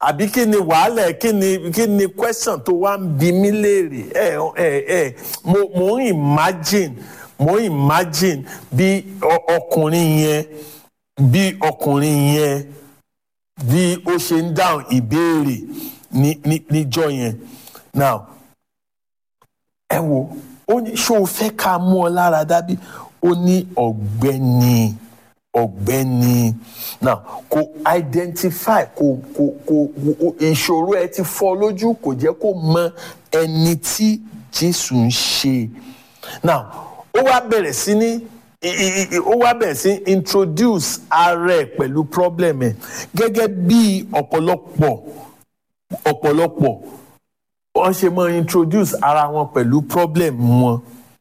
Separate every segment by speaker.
Speaker 1: àbí kí ni wàhálà ẹ kí ni kí ni question tó wá ń bi mí léèrè ẹ ẹ ẹ mo mo ń imagine mo ń imagine bí ọ- ọkùnrin yẹn bí ọkùnrin yẹn bí ó ṣe ń dáhùn ìbéèrè ní ní níjọ́ yẹn now ẹ wo ó ní ṣé o fẹ́ ká mú ọ lára dábí ó ní ọ̀gbẹ́ni ọ̀gbẹ́ni now kò identify kò kò kò kò- ìṣòro ẹ ti fọ́ lójú kò jẹ́ kó mọ ẹni tí Jésù ń ṣe now ó wá bẹ̀rẹ̀ sí ní i- i- i- ó wá bẹ̀rẹ̀ sí introduce ara ẹ̀ pẹ̀lú problem ẹ̀ gẹ́gẹ́ bí ọ̀pọ̀lọpọ̀ ọ̀pọ̀lọpọ̀ wọ́n ṣe máa introduce ara wọn pẹ̀lú problem wọn.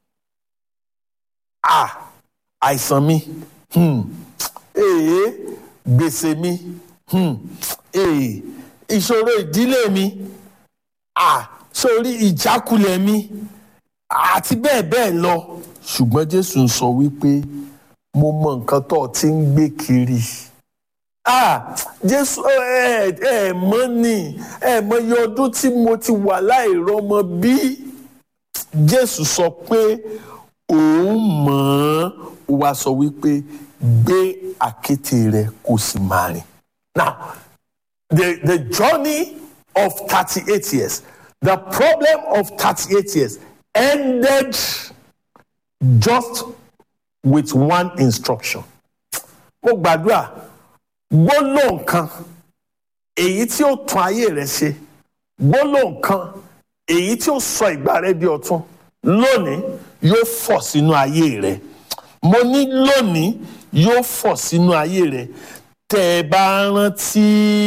Speaker 1: ah àìsàn mi hmm. ee gbèsè mi hmm. ee ìṣòro ìdílé mi ah sórí ìjákulẹ̀ mi àti bẹ́ẹ̀ bẹ́ẹ̀ lọ. ṣùgbọ́n Jésù ń sọ wípé mo mọ nǹkan tó o ti ń gbé kiri ah jésù ẹ ẹ mọ̀ ni ẹ mọ̀ iye ọdún tí mo ti wà láìrọ́mọ bí jésù sọ pé òun mọ̀ ọ́n ó wá sọ wípé gbé àkéte rẹ kó sì máa rìn now the the journey of thirty-eight years the problem of thirty-eight years ended just with one instruction mo gbàdúrà gbólóhùn kan èyí tí ó tún ayé rẹ ṣe gbólóhùn kan èyí tí ó sọ ìgbà rẹ di ọ̀tun lónìí yóò fọ̀ sínú ayé rẹ mo ní lónìí yóò fọ̀ sínú ayé rẹ tẹ́ ẹ bá rántí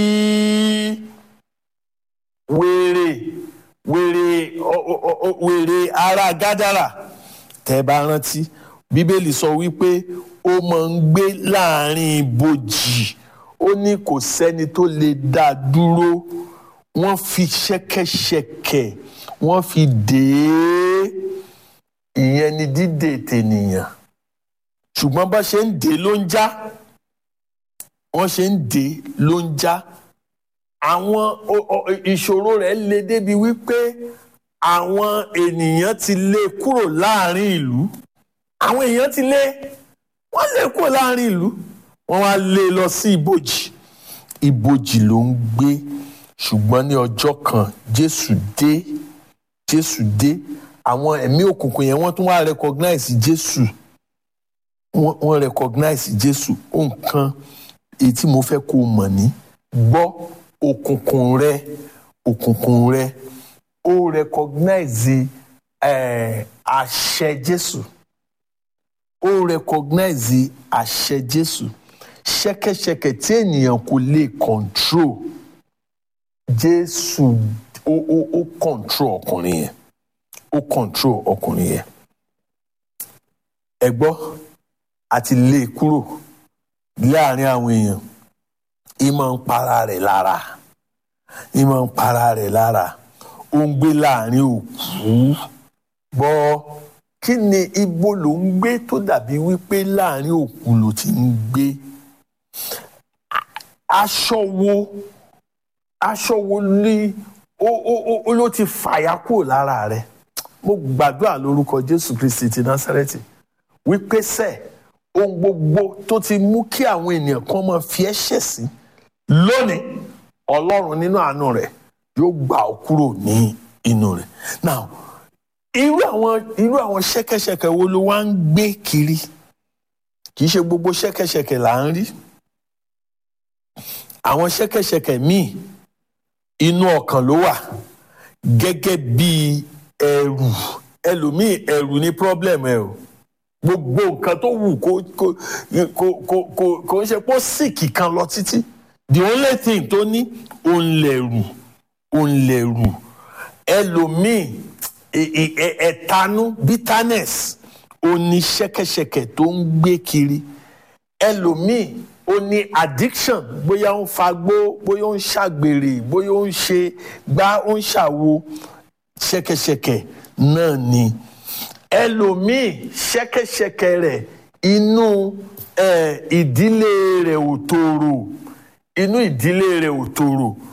Speaker 1: wèrè wèrè ọ- ọ- ọ- wèrè ará gádàrà tẹ́ ẹ bá rántí bíbélì sọ wípé ó máa ń gbé láàrin ibojì ó ní kò sẹ́ni tó lè dá a dúró wọ́n fi ṣẹ́kẹ́ṣẹkẹ̀ wọ́n fi dè é ìyẹn ni dídè tènìyàn ṣùgbọ́n bá ṣe ń dè é ló ń já wọ́n ṣe ń dè é ló ń já àwọn o- o- ìṣòro rẹ̀ le débi wípé àwọn ènìyàn ti lé e kúrò láàrin ìlú àwọn èèyàn ti lé wọ́n lé e kúrò láàrin ìlú wọ́n wá lé e lọ sí ibojì ibojì ló ń gbé ṣùgbọ́n ní ọjọ́ kan jésù dé jésù dé àwọn ẹ̀mí òkùnkùn yẹn wọ́n tún wá recognize jésù wọ́n wọ́n recognize jésù nǹkan èyí tí mo fẹ́ kó o mọ̀ ní gbọ́ òkùnkùn rẹ òkùnkùn rẹ ó recognize eh, àṣẹ jésù ó recognize àṣẹ jésù ṣẹ̀kẹ̀ṣẹ̀kẹ̀ tí ènìyàn kò lè control jésù ó ó ó control ọkùnrin yẹn ó control ọkùnrin yẹn ẹ gbọ́ àti lé e kúrò láàrin àwọn èèyàn ìmọ̀ ń para rẹ̀ lára ìmọ̀ ń para rẹ̀ lára ó ń gbé láàrin òkú gbọ́ kí ni ibo ló ń gbé tó dàbí wípé láàrin òkú ló ti ń gbé aṣọ wo aṣọ wo ni ó ó ó ó ló ti fàya kúrò lára rẹ̀ mo gbàdúrà lórúkọ Jésù Kristi ti Násárẹ́tì wípé sẹ ohun gbogbo tó ti mú kí àwọn ènìyàn kan máa fi ẹ̀ṣẹ̀ sí lónìí Ọlọ́run nínú àánú rẹ̀ yóò gbà ọ́ kúrò ní inú rẹ̀ now irú àwọn irú àwọn ṣẹ̀kẹ̀ṣẹ̀kẹ̀ wo ló wá ń gbé kiri kì í ṣe gbogbo ṣẹ̀kẹ̀ṣẹ̀kẹ̀ là ń rí àwọn ṣẹ̀kẹ̀ṣẹ̀kẹ̀ míì inú ọkàn ló wà gẹ́gẹ́ bí ẹrù ẹlòmíì ẹrù ní problem ẹ o gbogbo nǹkan tó wù kó kó kó kó kó kó ń ṣe pé ó sìkì kan lọ títí the only thing tó ní òun lẹ̀rù òun lẹ̀rù ẹlòmíì ẹ- ẹ- ẹ- ẹ̀tanú bitterness òun ní ṣẹ̀kẹ̀ṣẹ̀kẹ̀ tó ń gbé kiri ẹlòmíì ó ní addiction bóyá ó ń fagbó bóyá ó ń ṣàgbèrè bóyá ó ń ṣe gbá ó ń ṣàwo ṣẹ̀kẹ̀ṣẹ̀kẹ̀ náà ni ẹlòmíì ṣẹ̀kẹ̀ṣẹ̀kẹ̀ rẹ̀ inú eh, ìdílé rẹ̀ ò tòrò inú ìdílé rẹ̀ ò tòrò